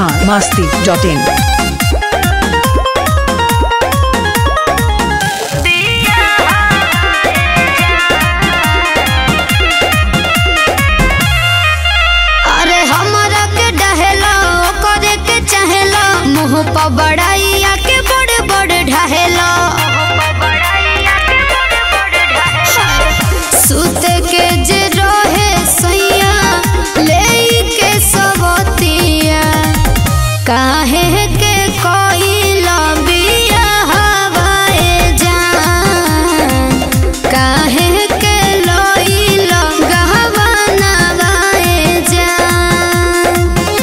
Bihar Masti dot in अरे हमरा के डहेला करे के चाहेला मुंह पर बड़ाइया के बड़े बड़े ढहेला सुते के जे रहे सैया ले के सबतिया काहे के कोइला बिया हवाए जान काहे के लोइला गहवाना वाए जान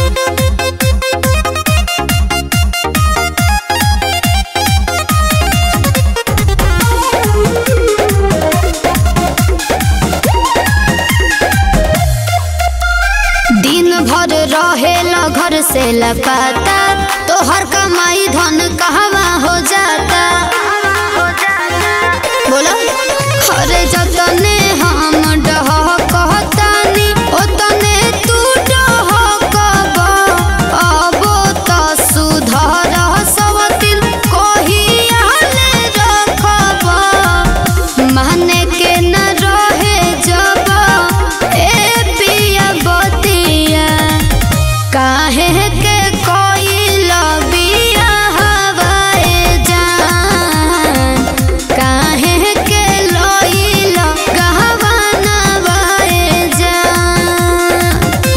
दिन भर रहेला घर से लपाता तोहर कमाई धन कहवा हो जाता बोलो अरे जतने हम डह कहतानी ओतने तू डह कब अबो त सुधर सब दिन कहियाले रखब माने के न रहे जब ए पिया बतिया काहे के कोइला बिया हवाए जान काहे के लोइला गहवाना वाए जान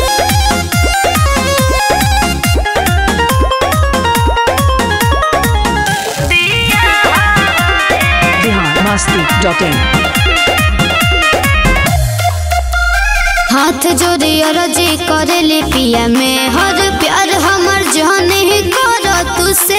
बिहार मस्ती डॉट इन हाथ जोड़े अरजी करे ले पिया में हर प्यार हमर जान ही कर तुसे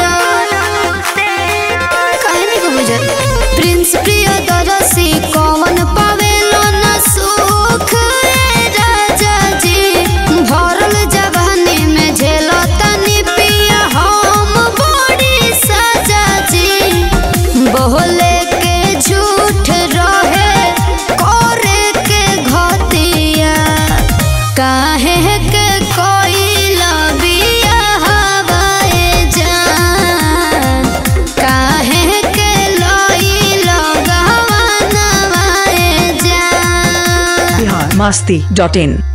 काहे नहीं को बुझत प्रिंस प्रिय दरसी कौन पावेलो न सुख ए राजा जी भरल जवानी में झेलो तनी पिया हम बड़ी सजा जी बोले के झूठ रहे करे के घतिया काहे के कोइला बिया हवाए जान काहे के लोइला गहवाना वाए जान बिहार मस्ती डॉट इन